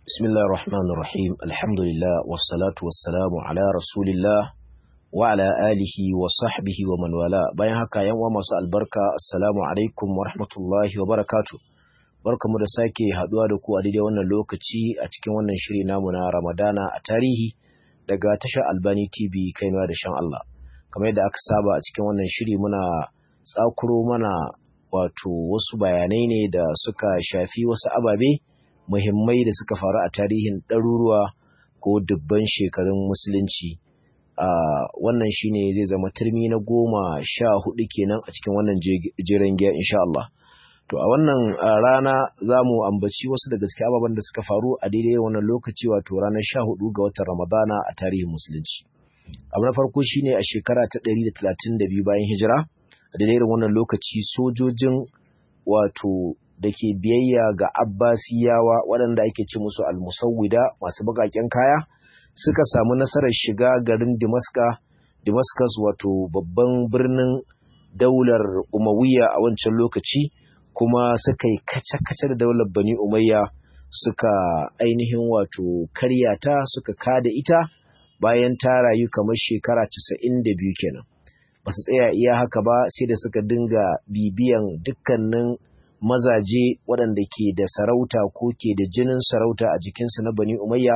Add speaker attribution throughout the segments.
Speaker 1: بسم الله الرحمن الرحيم الحمد لله والصلاة والسلام على رسول الله وعلى آله وصحبه ومن والاه bayan haka yan uwa masu albarka assalamu alaikum wa rahmatullahi wa barakatuh barkamu da sake haduwa da ku a daidai wannan lokaci a cikin wannan shiri namu na Ramadana a tarihi daga tashar Albani TV kainuwa da shan Allah kamar yadda aka saba a cikin wannan shiri muna tsakuro mana wato wasu bayanai ne da suka shafi wasu ababe muhimmai da suka faru a tarihin ɗaruruwa ko dubban shekarun musulunci a wannan shine zai zama turmi na goma sha hudu kenan a cikin wannan jiran giya insha Allah to a wannan rana za mu ambaci wasu daga cikin ababen da suka faru a daidai wannan lokaci wato ranar sha hudu ga watan Ramadana a tarihin musulunci abu na farko shine a shekara ta ɗari da talatin da biyu bayan hijira a daidai wannan lokaci sojojin wato da ke biyayya ga Abbasiyawa waɗanda ake ce musu almusawwida masu baƙaƙen kaya suka samu nasarar shiga garin Damascus Damascus wato babban birnin daular Umayya a wancan lokaci kuma suka yi kace-kace da daular Bani Umayya suka ainihin wato karyata suka kada ita bayan ta rayu kamar shekara 92 kenan ba su tsaya iya haka ba sai da suka dinga bibiyan dukkanin mazaje waɗanda ke da sarauta ko ke da jinin sarauta a jikinsu na bani umayya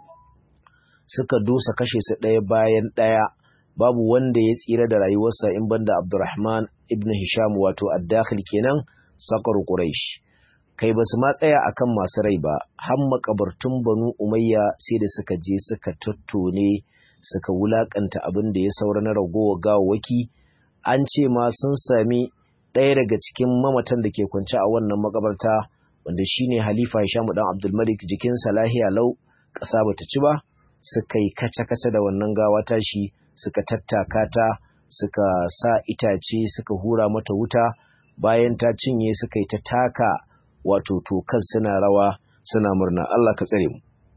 Speaker 1: suka dosa kashe su ɗaya bayan ɗaya babu wanda ya tsira da rayuwarsa in banda abdurrahman ibn hisham wato addakhil kenan sakar quraish kai basu ma tsaya akan masu rai ba har makabartun banu umayya sai da suka je suka tattone suka wulakanta abin da ya saura na ragowa gawawaki an ce ma sun sami ɗaya daga cikin mamatan da ke kwance a wannan makabarta wanda shine Halifa Hisham dan Abdul Malik jikin lahiya lau ƙasa bata ci ba suka yi kace-kace da wannan gawa tashi suka tattaka ta suka sa itace suka hura mata wuta bayan ta cinye suka yi ta taka wato tokan suna rawa suna murna Allah ka tsare mu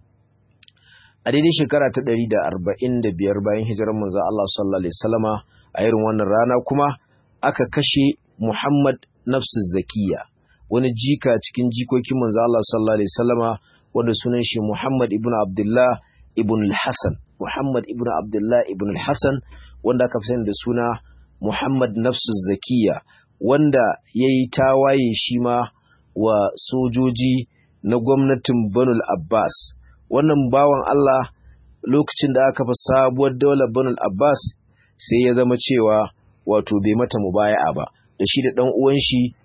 Speaker 1: a daidai shekara ta ɗari da arba'in da biyar bayan hijirar manzo Allah sallallahu alaihi wasallama a irin wannan rana kuma aka kashe Muhammad nafsu zakiya wani jika cikin jikokin manzo Allah sallallahu alaihi wasallama wanda sunan shi Muhammad ibn Abdullah ibn al-Hasan Muhammad ibn Abdullah ibn al-Hasan wanda aka fi sani da suna Muhammad nafsu zakiya wanda yayi tawaye shi ma wa sojoji na gwamnatin Banul Abbas wannan bawan Allah lokacin da aka fa sabuwar daular Banul Abbas sai ya zama cewa wato bai mata mubaya'a ba da shi da ɗan uwan shi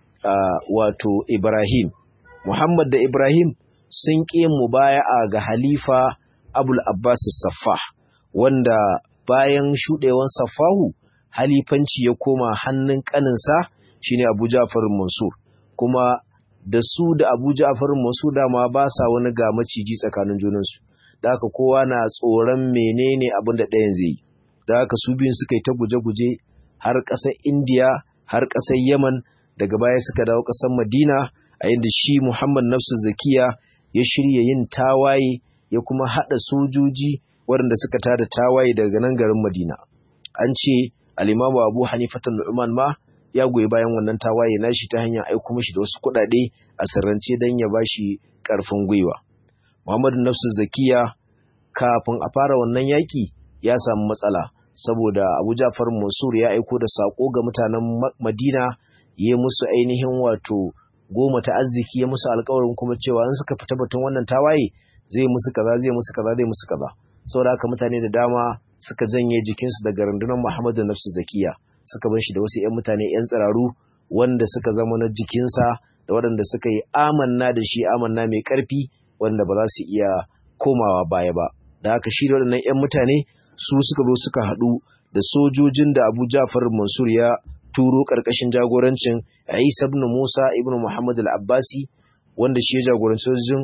Speaker 1: wato Ibrahim Muhammad da Ibrahim sun ƙi mubaya'a ga Halifa Abul Abbas Saffah wanda bayan shuɗewan Saffahu halifanci ya koma hannun ƙaninsa shine Abu Ja'far Mansur kuma da su da Abu Ja'far Mansur dama ba sa wani ga maciji tsakanin junansu da haka kowa na tsoron menene abin da ɗayan zai yi da haka su biyun suka yi ta guje-guje har ƙasar Indiya har ƙasar Yaman daga baya suka dawo ƙasar Madina a yadda shi Muhammad Nafsu Zakiya ya shirya yin tawaye ya kuma haɗa sojoji waɗanda suka tada tawaye daga nan garin Madina. An ce Alimamu Abu Hanifatan Nu'man ma ya goyi bayan wannan tawaye nashi ta hanyar aiko mishi da wasu kuɗaɗe a sirrance don ya bashi ƙarfin gwiwa. Muhammad Nafsu Zakiya kafin a fara wannan yaƙi ya samu matsala. saboda Abu Ja'far Mansur ya aiko da sako ga mutanen Madina ya musu ainihin wato goma ta arziki ya musu alƙawarin kuma cewa in suka fita batun wannan tawaye zai musu kaza zai musu kaza zai musu kaza saboda haka mutane da dama suka janye jikinsu daga rundunar Muhammadu Nafsu Zakiya suka bar shi da wasu ƴan mutane ƴan tsiraru wanda suka zama na jikinsa da waɗanda suka yi amanna da shi amanna mai ƙarfi wanda ba za su iya komawa baya ba da haka shi da waɗannan ƴan mutane su suka zo suka haɗu da sojojin da Abu Ja'far Mansur ya turo ƙarƙashin jagorancin Isa ibn Musa ibn Muhammad al-Abbasi wanda shi ya jagoranci sojojin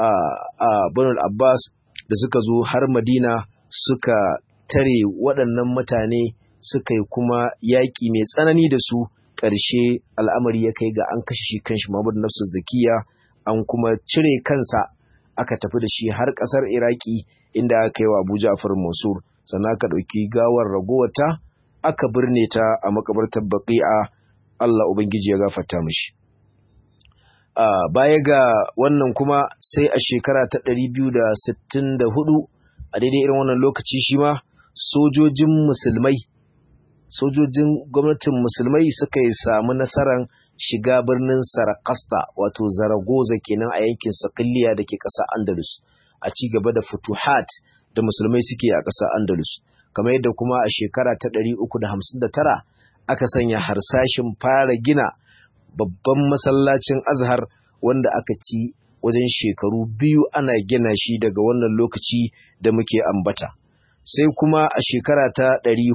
Speaker 1: a Banu al-Abbas da suka zo har Madina suka tare waɗannan mutane suka yi kuma yaƙi mai tsanani da su ƙarshe al'amari ya kai ga an kashe shi kanshi Muhammad Nafsu Zakiya an kuma cire kansa aka tafi da shi har ƙasar Iraki inda aka yi wa Abu Ja'far Mansur sannan aka ɗauki gawar ragowata aka birne ta a makabartar baqi'a Allah ubangiji ya gafarta mishi baya ga wannan kuma sai a shekara ta 264 a daidai irin wannan lokaci shi ma sojojin musulmai sojojin gwamnatin musulmai suka yi samu nasarar shiga birnin sarakasta wato zaragoza kenan a yankin sakilliya da ke ƙasa andalus a ci gaba da futuhat da musulmai suke a ƙasa andalus kamar yadda kuma a shekara ta 359 aka sanya harsashin fara gina babban masallacin azhar wanda aka ci wajen shekaru biyu ana gina shi daga wannan lokaci da muke ambata sai kuma a shekara ta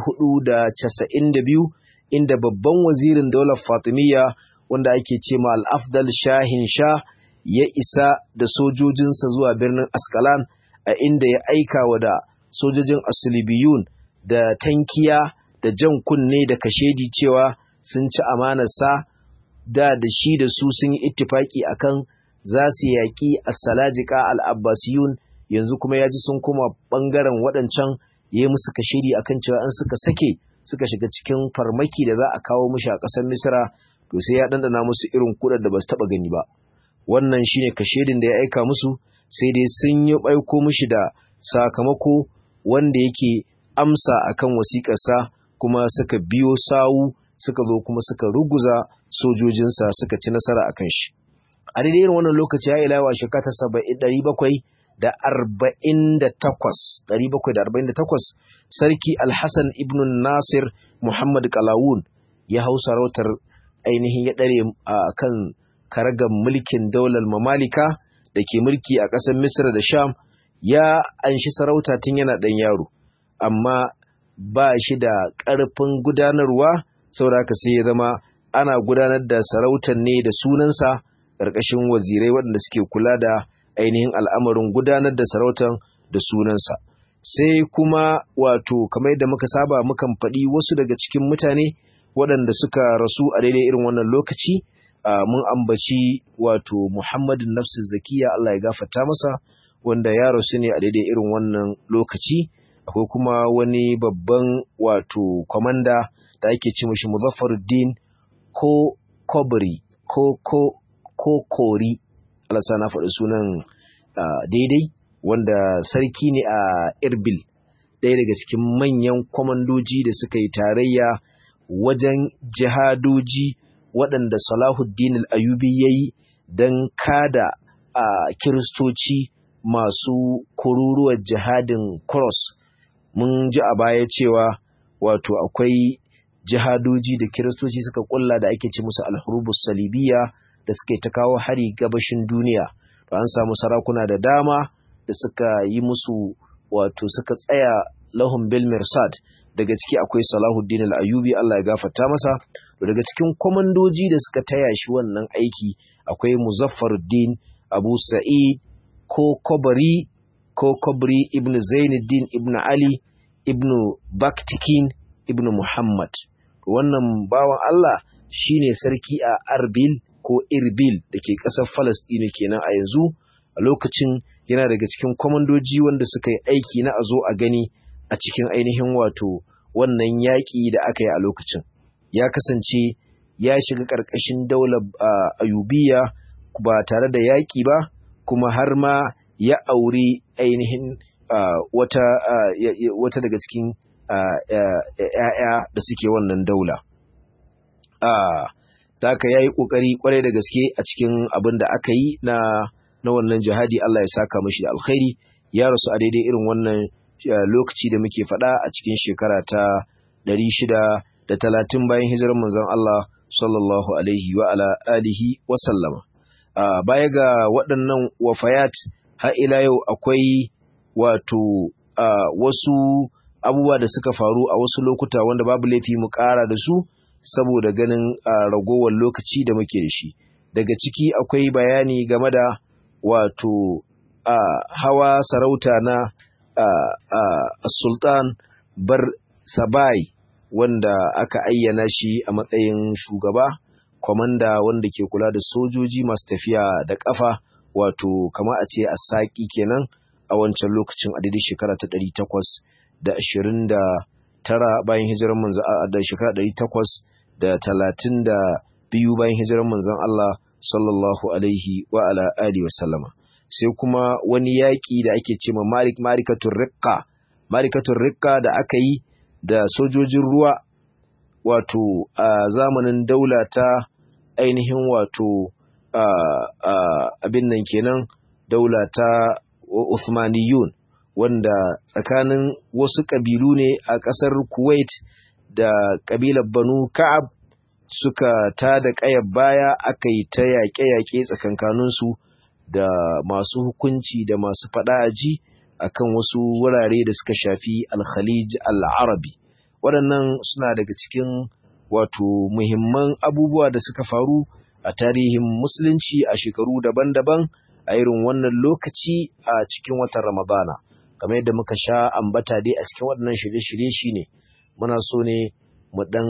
Speaker 1: 492 inda babban wazirin daular fatimiyya wanda ake ce ma al'afdal shahin sha ya isa da sojojinsa zuwa birnin askalan a inda ya aika wa da sojojin asulibiyun da tankiya da jan kunne da kashedi cewa sun ci amanarsa da da shi da su sun yi ittifaki akan za su yaƙi as-salajika al-abbasiyun yanzu kuma ya ji sun kuma ɓangaren waɗancan ya yi musu kashedi akan cewa an suka sake suka shiga cikin farmaki da za a kawo mushi a ƙasar misra to sai ya ɗanɗana musu irin kuɗar da ba su taɓa gani ba wannan shine kashedin da ya aika musu sai dai sun yi aiko mushi da sakamako wanda yake amsa akan wasiƙarsa kuma suka biyo sawu suka zo kuma suka ruguza sojojinsa suka ci nasara akan shi a daidai irin wannan lokaci ya ilawa shekara ta saba'in ɗari bakwai da arba'in da takwas ɗari bakwai da arba'in da takwas sarki alhassan ibn nasir muhammad kalawun ya hau sarautar ainihin ya ɗare a kan karagar mulkin daular mamalika da ke mulki a ƙasar misra da sham ya anshi sarauta tun yana ɗan yaro amma ba shi da ƙarfin gudanarwa saboda haka sai ya zama ana gudanar da sarautar ne da sunansa ƙarƙashin wazirai waɗanda suke kula da ainihin al'amarin gudanar da sarautar da sunansa sai kuma wato kamar yadda muka saba mukan faɗi wasu daga cikin mutane waɗanda suka rasu a daidai irin wannan lokaci mun ambaci wato muhammadin nafsu zakiya Allah ya gafarta masa wanda ya rasu ne a daidai irin wannan lokaci akwai kuma wani babban wato kwamanda da ake ce mashi muzaffaruddin ko kobri ko ko ko kori alasa na faɗi sunan daidai wanda sarki ne a irbil ɗaya daga cikin manyan kwamandoji da suka yi tarayya wajen jihadoji waɗanda salahuddin al'ayubi ya yi don kada a kiristoci masu kururuwar jihadin cross mun ji a baya cewa wato akwai jihadoji da kiristoci suka kulla da ake ci musu alhurubus salibiya da suka ta kawo hari gabashin duniya to an samu sarakuna da dama da suka yi musu wato suka tsaya lahum bil mirsad daga ciki akwai Salahuddin al-Ayyubi Allah ya gafarta masa daga cikin komandoji da suka taya shi wannan aiki akwai Muzaffaruddin Abu Sa'id ko Kobari ko Kobri ibn Zainuddin ibn Ali ibn Baktikin ibn Muhammad wannan bawan Allah shine sarki a Arbil ko Irbil da ke ƙasar Falastini kenan a yanzu a lokacin yana daga cikin kwamandoji wanda suka yi aiki na a zo a gani a cikin ainihin wato wannan yaƙi da aka yi a lokacin ya kasance ya shiga ƙarƙashin daular ayubiya ba tare da yaƙi ba kuma har ma ya auri ainihin wata, wata daga cikin ‘ya'ya da suke wannan daula. ta haka ya yi ƙoƙari ƙwarai da gaske a cikin abin da aka yi na na wannan jihadi Allah ya saka mashi da alkhairi ya rasu a daidai irin wannan lokaci da muke faɗa a cikin shekara ta ɗari shida da talatin bayan hijirar manzon Allah sallallahu alaihi wa ala alihi wa sallama baya ga waɗannan wafayat har ila yau akwai wato wasu abubuwa da suka faru a wasu lokuta wanda babu laifi mu ƙara da su saboda ganin ragowar lokaci da muke da shi daga ciki akwai bayani game da wato hawa sarauta na sultan bar sabai wanda aka ayyana shi a matsayin shugaba kwamanda wanda ke kula da sojoji masu tafiya da ƙafa wato kama a ce a saƙi kenan a wancan lokacin a daidai shekara ta ɗari takwas da ashirin da tara bayan hijirar manzan da shekara ɗari takwas da talatin da biyu bayan hijirar manzan Allah sallallahu alaihi wa ala alihi wa sallama sai kuma wani yaƙi da ake ce ma Malik Marikatul Riqqa Marikatul Riqqa da aka yi da sojojin ruwa wato a zamanin daula ta ainihin wato abin nan kenan daula ta Uthmaniyun wanda tsakanin wasu ƙabilu ne a ƙasar Kuwait da ƙabilar Banu Ka'ab suka ta da ƙayar baya aka yi ta yaƙe-yaƙe tsakankaninsu da masu hukunci da masu faɗa aji akan wasu wurare da suka shafi al-Khalij al-Arabi waɗannan suna daga cikin wato muhimman abubuwa da suka faru a tarihin musulunci a shekaru daban-daban a irin wannan lokaci a cikin watan Ramadana kamar yadda muka sha ambata dai a cikin waɗannan shirye-shirye shine muna so ne mu ɗan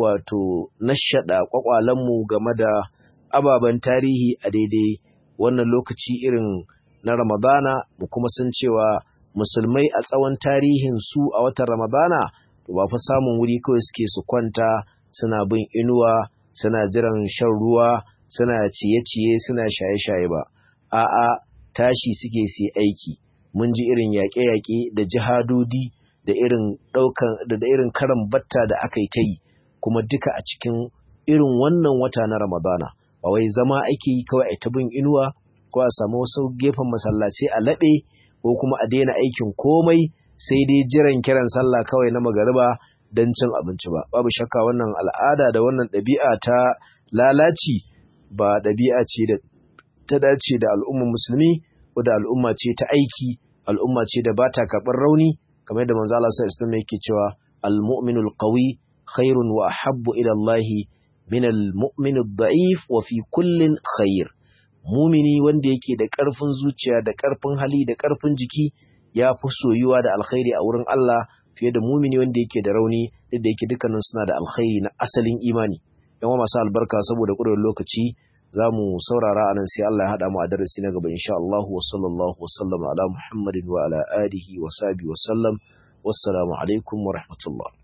Speaker 1: wato nashaɗa ƙwaƙwalenmu game da ababen tarihi a daidai wannan lokaci irin na Ramadana mu kuma san cewa musulmai a tsawon tarihin su a watan Ramadana to ba fa samun wuri kawai suke su kwanta suna bin inuwa suna jiran shan ruwa suna ciye-ciye suna shaye-shaye ba a'a tashi suke su aiki mun ji irin yaƙe-yaƙe da jihadodi da irin ɗaukan da irin karan batta da aka yi ta yi kuma duka a cikin irin wannan wata na Ramadana ba wai zama ake yi kawai a ta bin inuwa ko a samu wasu gefen masallaci a laɓe ko kuma a daina aikin komai sai dai jiran kiran sallah kawai na magariba don cin abinci ba babu shakka wannan al'ada da wannan ɗabi'a ta lalaci ba ɗabi'a ce da ta dace da al'ummar musulmi ko da al'umma ce ta aiki al'umma ce da ba ta karɓar rauni kamar yadda manzo Allah sallallahu alaihi yake cewa al-mu'minul qawi khairun wa ahabbu ila Allah min al-mu'min ad-da'if wa fi kullin khair mumini wanda yake da ƙarfin zuciya da ƙarfin hali da ƙarfin jiki ya fi soyuwa da alkhairi a wurin Allah fiye da mumini wanda yake da rauni duk da yake dukkanin suna da alkhairi na asalin imani yawa masu albarka saboda ƙudurin lokaci za mu saurara anan sai Allah ya haɗa mu a darasi na gaba insha Allah wa sallallahu wa sallama ala Muhammadin wa ala alihi wa sahbihi wa sallam wassalamu alaikum wa rahmatullah